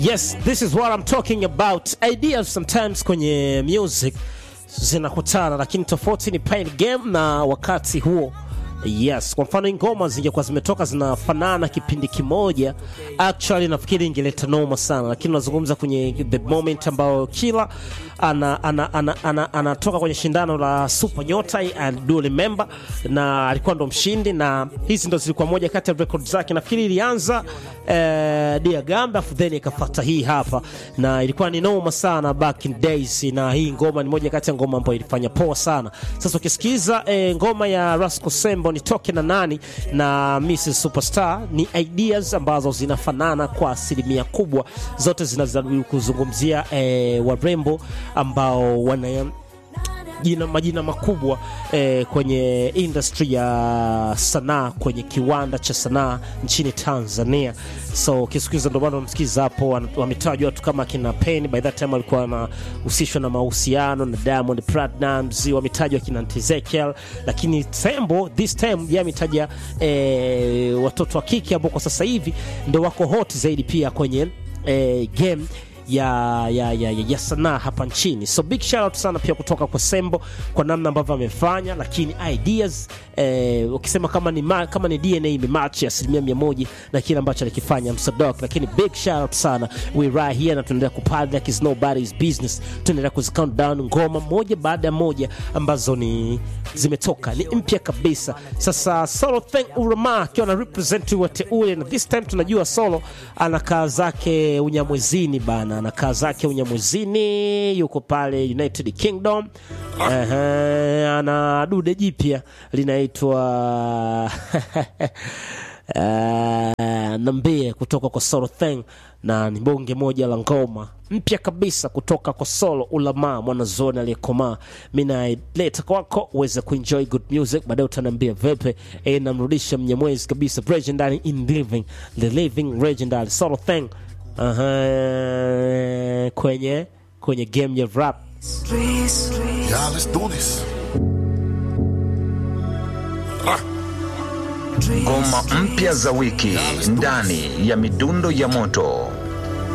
Yes, this is what I'm talking about. Ideas sometimes kwenye music zinakutana, lakini tofauti ni pain game na wakati huo. Yes, kwa mfano ngoma zingekuwa zimetoka zinafanana kipindi kimoja, actually nafikiri ingeleta noma sana, lakini unazungumza kwenye the moment ambao kila ana ana ana, ana, anatoka kwenye shindano la Super Nyota I do remember, na alikuwa ndo mshindi, na hizi ndo zilikuwa moja kati ya record zake. Nafikiri ilianza eh, Dia Gamba afu then ikafuata hii hapa, na ilikuwa ni noma sana back in days, na hii ngoma ni moja kati ya ngoma ambayo ilifanya poa sana. Sasa ukisikiza eh, ngoma ya Rasco Sembo nitoke na nani na Mrs Superstar ni ideas ambazo zinafanana kwa asilimia kubwa, zote zinazidi kuzungumzia eh, warembo ambao wana jina majina makubwa eh, kwenye industry ya sanaa kwenye kiwanda cha sanaa nchini Tanzania. So ukisikiza, ndio maana unamsikiza hapo, wametajwa watu kama kina Penny, by that time alikuwa anahusishwa na mahusiano na Diamond Platnumz, wametajwa kina Ezekiel, lakini Tembo this time yeye ametaja eh, watoto wa kike ambao kwa sasa hivi ndio wako hot zaidi pia kwenye eh, game ya, ya, ya, ya, ya sanaa hapa nchini. So big shout out sana pia kutoka kwa Sembo kwa namna ambavyo amefanya, lakini ideas eh, ukisema kama ni, ma, kama ni DNA imematch asilimia mia moja na kile ambacho alikifanya Msadok, lakini big shout out sana we right here, na tunaendelea kupad like it's nobody's business, tunaendelea kuzi count down ngoma moja baada ya moja ambazo ni zimetoka ni mpya kabisa. Sasa Solo Thank Urama akiwa na represent wateule, na this time tunajua Solo anakaa zake Unyamwezini bana anakaa zake Unyamwezini, yuko pale United Kingdom. Uh, ana dude jipya linaitwa uh, nambie kutoka kwa Solo Thing na ni bonge moja la ngoma mpya kabisa kutoka kwa Solo Ulama mwanazoni aliyekomaa. Mi naileta kwako uweze kuenjoy good music, baadaye utaniambia vipi. E, namrudisha Mnyamwezi kabisa, legendary in living, the living legendary Solo Thing uh-huh. kwenye kwenye game ya rap Yeah, let's do this. Ngoma mpya za wiki ndani ya midundo ya moto.